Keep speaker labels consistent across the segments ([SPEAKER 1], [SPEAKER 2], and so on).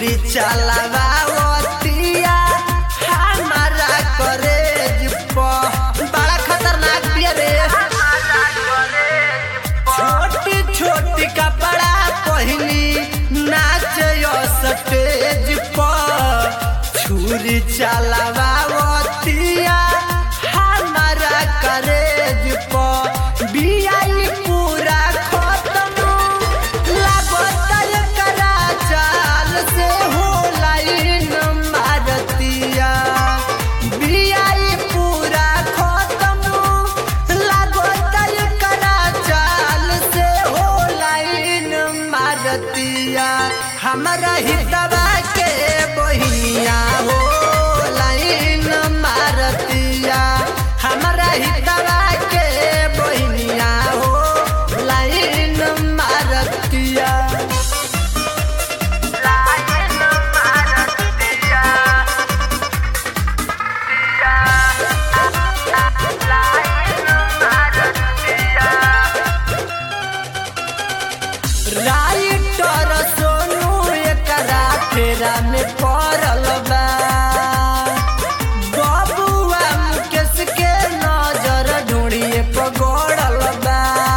[SPEAKER 1] छुरी चलावतिया हमारा करेज प बड़ा खतरनाक बिया रे छोटी छोटी कपड़ा पहनी नाच स्टेज पर छुरी चलावतिया हमारा करेज पर बियाई पूरा खत्म लागत करा चाल से हो लाइन मारतिया बियाई पूरा खत्म लागत करा चाल से हो लाइन मारतिया हमरा हितवा के बहिनिया हो लाइन मारतिया हमरा हितवा के बहिनिया हो लाइन मारतिया राइटर सोनू एकरा फेरा में पड़ल बा बबुआ मुकेश के नजर ढूंढिए पगड़ल बा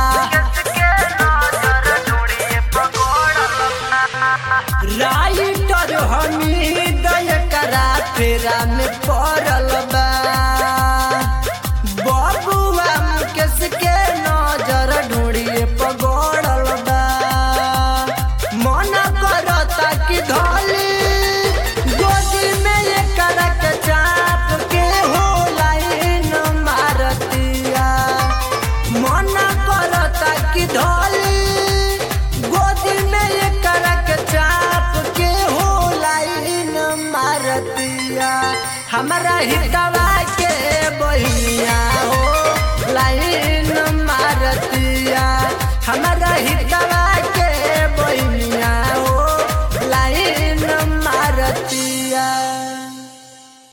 [SPEAKER 1] राइटर हमीद एकरा फेरा में पड़ल बा बबुआ मुकेश के नजर ढूंढिए पगड़ल बा मन करता कि धोली गोदी में ये करक चाप के हो लाइन मारतिया मन करता कि धोली गोदी में ये करक चाप के हो लाइन मारतिया हमरा हितवा के बहिनिया हो लाइन मारतिया हमरा हितवा